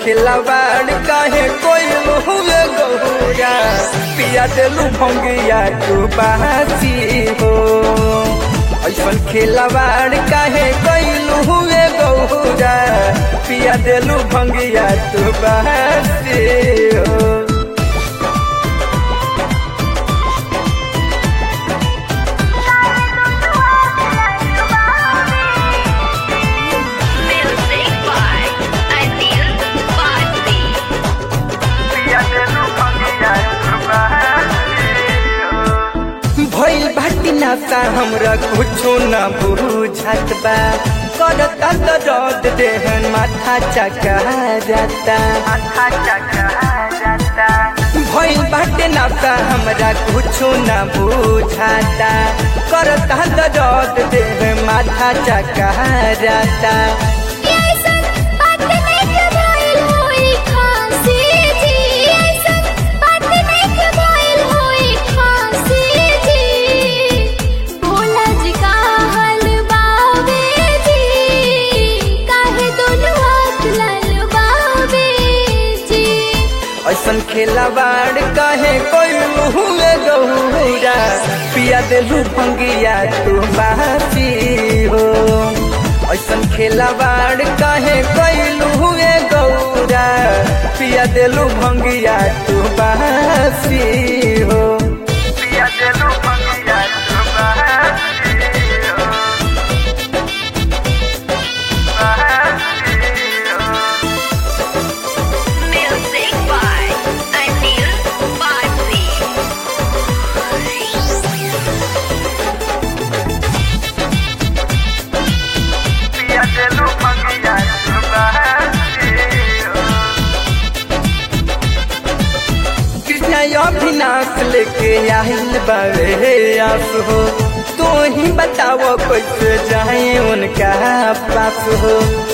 खिलावाड़ काहे कोई हुए गौरा पिया दिलू भंगिया तू बासी हो ऐसन खिलावाड़ काहे कोई हुए गौरा पिया दिलू भंगिया तू बासी हो Music by Anil Bharti. भइल बाटी नाता हमरा कुछो न बुझत बा करता त रद देहन माथा चका जाता भइल बाटे नाता हमरा कुछो न बुझाता करता त रद देह माथा चका जाता ऐसन बात नहीं बोल होई खासी जी ऐसन बात नहीं बोल होई खासी जी भोला जी का हलवावे जी काहे दोनों हाथ ललवावे जी ऐसन खेलावाड़ कहे कोई हुए गौरा पिया दिलू भंगिया तू बासी हो ऐसन खेलावाड़ कहे कोई हुए गौरा पिया दिलू भंगिया तू बासी हो पिया दिलू भंगिया तू बासी हो Music by Anil Bharti. पिया दिलू भंगिया तू बासी हो कृष्ण अभिनाश लेके आहिल बावे आस हो तू ही बताओ कैसे जाए उनका पास हो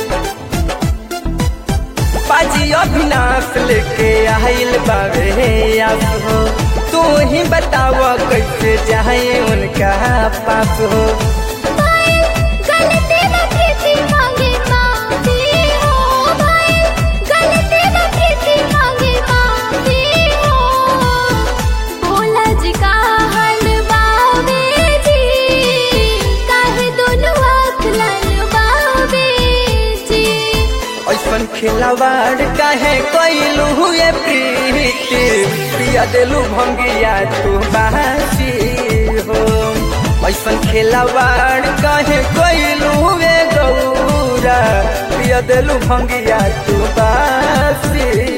पाजी अभिनाश लेके आहिल बावे आस हो तू ही बताओ कैसे जाए उनका पास हो भाई गलती न थी मांगे माफी हो भाई गलती न थी मांगे माफी हो भोला जी का हलवावे जी काहे दोनों आँख ललवावे जी ऐसन खिलावाड़ काहे कैलू हुए प्रीति पिया दिलू भंगिया तू बासी हो ऐसन खिलावाड़ काहे कैलू हुए गौरा पिया दिलू भंगिया तू बासी